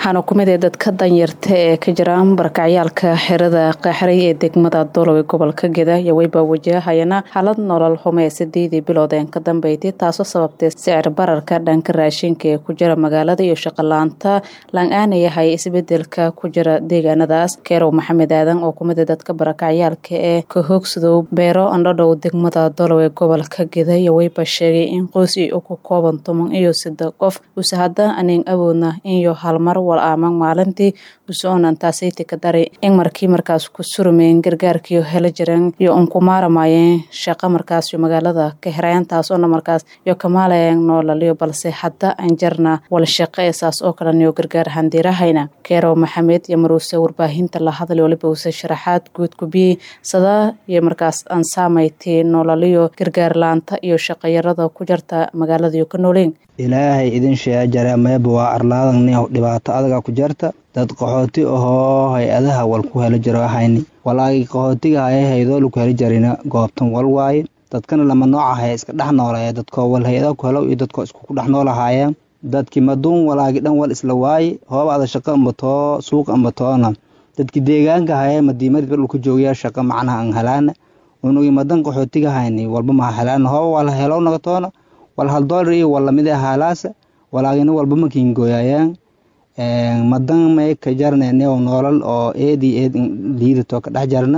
waxaana kumid ee dadka danyarta ee ka jira barakacyaalka xerada qaaxray ee degmada doolow ee gobolka geda iyo weyba wajahayana xaalad nolol xume sideedii biloodeen ka dambeyday taasoo sababtay sicir bararka dhanka raashinka ee ku jira magaalada iyo shaqolaanta lang-aana yahay isbedelka ku jira deegaanadaas keerow maxamed aadan oo kumid ee dadka barakacyaalka ee ka hoogsadow beero andhadhow degmada doolow ee gobolka geda iyo weyba sheegay in qoys i ku kooban toban iyo sida qof use hadda anin awoodna inyo halmar wal aaman maalintii usonan taasayta ka daray in markii markaas ku surmeen gargaarkiio hela jireen iyo un ku maaramayeen shaqo markaasyo magaalada ka herayan taasoona markaas iyo kamaalayan noolaliyo balse hadda aan jarna wal shaqo ee saas oo kaleniyo gargaar handiirahayna keerow maxamed iyo maruuse warbaahinta la hadlay waliba use sharaxaad guud kubiyey sadaa iyo markaas aan saamaytay noolaliyo gargaar laanta iyo shaqayarada ku jarta magaaladiyo ka nooleyn ilaahay idin sheega jare meeba waa arlaadan dhibaato adaga ku jarta dad qaxooti ahoo hay-adaha wal ku helo jiro hayni walaagi qaxootiga haya haydoolu ku heli jarina goobtan wal waaye dadkana lama nooca haya iska dhex noolaya dadkoo wal hay-ada ku helo iyo dadkoo isku dhex noolahaayeen dadkii maduun walaagi dhan wal isla waaye hoob ada shaqo ambatoo suuq ambatoona dadkii deegaanka haya madiimadi dhulka joogaya shaqo macnaha an helaana unugi madan qaxootiga hayni walba maha helaana hooba wal helow nagatoona wal hal doolar iyo wal lamid haalaasa walaagina walba makiingooyayaan madan may ka jarneeneo noolal oo eed iyo eed liidato ka dhex jarna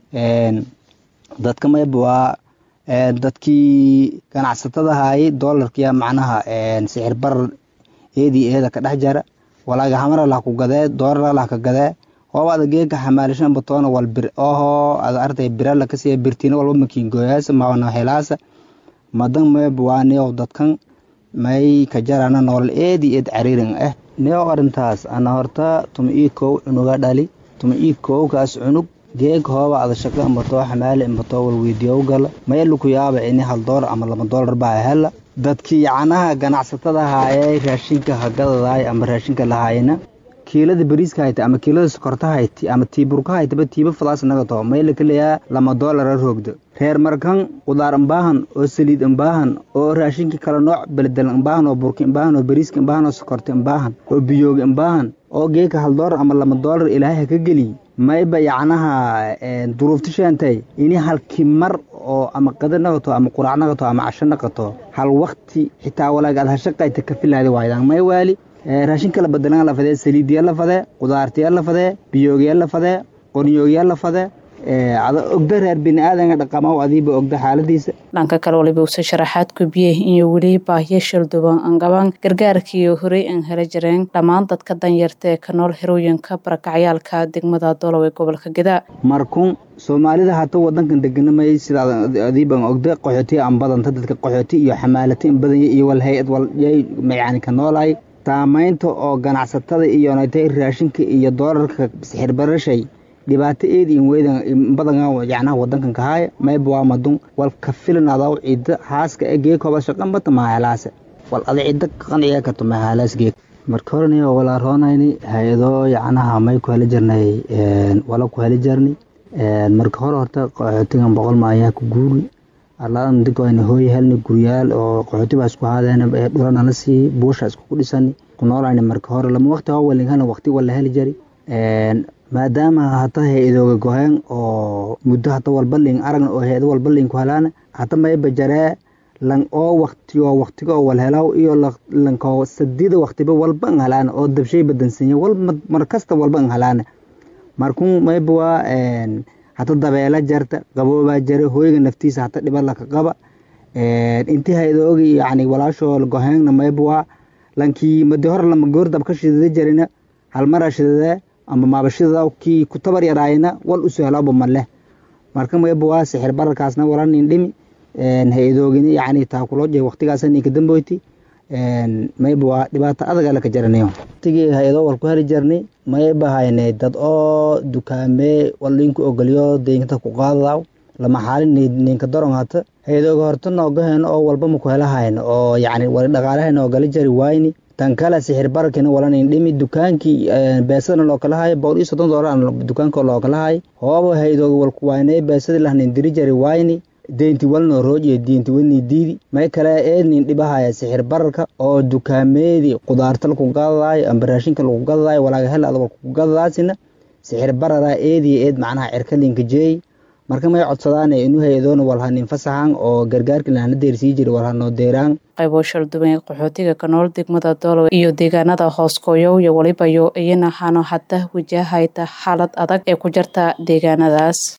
dadka mayba waa dadkii ganacsatada haayay doolarkiya macnaha sixir barar eed iyo eeda ka dhex jara walaaga hamara lah ku gadee doolara lah ka gadee hooba ada geeka xamaalishan batoona wal bir oho ada artay birala kasiya birtiina walba makiingooyaasa maana helaasa madan mayba waa neow dadkan may ka jarana noolal eed iyo eed cariirin ah neow arrintaas ana horta tuma ii kow cunuga dhali tuma ii kowkaas cunug geeg hooba ada shaqo ambatoo xamaali ambatoo walweydiyow gala maylu ku yaaba ini hal doolar ama laba doolar baa hela dadkii yacnaha ganacsatada haayay raashinka hagadadaay ama raashinka lahaayna kiilada bariiska hayta ama kiilada sokorta hayti ama tiiburka haytaba tiiba fadaas nagato mayla kaleyaa lama doolara roogda reer markan qudaar imbaahan oo saliid imbaahan oo raashinka kala nooc beledel imbaahan oo burka imbaahan oo bariiska imbaahan oo sokorta imbaahan oo biyooga imbaahan oo geeka hal doolar ama lama doolar ilaahay ha ka geliy mayba yacnaha duruufta sheentay ini halkii mar oo ama qada naqato ama quraac naqato ama casho naqato hal wakti xitaa walaag aad hashaqayta ka filaadi waaydan may waali raashinka la badelan la fadee saliidiya la fadee qudaartiya la fadee biyoogiya la fadee qornyoogiya la fadee ada ogda reer bini-aadanka dhaqamaw adiiba ogda xaaladiisa dhanka kale waliba use sharaxaad kubiyey iyo weli baahiyo shalduban angaban gargaarkiiyo horey an hela jireen dhammaan dadka danyarta ee ka nool herooyinka barakacyaalka degmada doolow ee gobolka geda markun soomaalida hata wadankan deganamay sidaa adiiban ogda qaxooti an badanta dadka qaxooti iyo xamaalata in badanya iyo wal hay-ad wal yay yani ka noolahay saamaynta oo ganacsatada iyo natay raashinka iyo doolarka sixir barashay dhibaato eed in weydan badan yacnaha wadankan kahaaya mayba waa madun wal ka filan adaw cidda haaska e geekooba shaqan bata mahalaasa wal ada cidda qanciya karto mahalaas geek marka horeni walaa roonayni hay-ado yacnaha may ku heli jirnay wala ku heli jirnay marka hore horta qaxootigan boqol maayaa ku guuri arlaadan digayna hooy helni guryaal oo qaxooti baa isku haadeen dhulana la sii buusha iskugu dhisani ku noolayna marka hore lama waqti hawalin helna waqti wala heli jari maadaama hata hay-adooga goheen oo muddo hata walbalin aragna oo hay-ado walbalin ku helaana hata mayba jaree lan oo waqtiyo waqtigo wal helaw iyo lanko sadida waqtiba walba an helaana oo dabshay badansanya wal mar kasta walba an helaana markun mayba waa hata dabeela jarta qaboobaa jara hooyga naftiisa hata dhiba laka qaba intii hay-adooga yani walaashoo goheena mayba waa lankii madi hore lama goordab ka shidada jarina halmara shidadee ama maabashida kii ku tabar yaraayna wal u sahloba maleh marka mayba waa sixir bararkaasna wala nin dhimi hay-adoogina yani taakulooje waqtigaasa ninka damboyti mayba waa dhibaato adaga laka jaranayo waqtigii hay-ado wal ku heli jarnay mayba haynay dad oo dukaamee wal ninku ogolyo deynta ku qaadaw lama xaalin ninka doron hata hay-adooga horta noogahen oo walba maku helahayn oo yani wali dhaqaalahan oogala jari waayni tan kale sixir bararkina walanin dhimi dukaankii beesadana loo kala hayo boqol iyo soddon doolar dukaanka loo kala hayo hooba hay-adooga walku waynay beesadi lahnin diri jari waayni deynti walnoo rooj iyo diinti walnii diidi may kale eednin dhibahaya sixir bararka oo dukaameedii qudaarta laku gadadaayo amba raashinka lagu gadadaayo walaaga hel adaba ku gadadaasina sixir barara eediyo eed macnaha cirkalinka jeey marka may codsadaane inu hay-adoona walhanin fasaxan oo gargaarka lahana deersii jira walhanoo deeraan qaybo shalduwan ee qaxootiga ka nool degmada doolow iyo deegaanada hooskooyow iyo welibayo iyana hano hadda wajahayta xaalad adag ee ku jirta deegaanadaas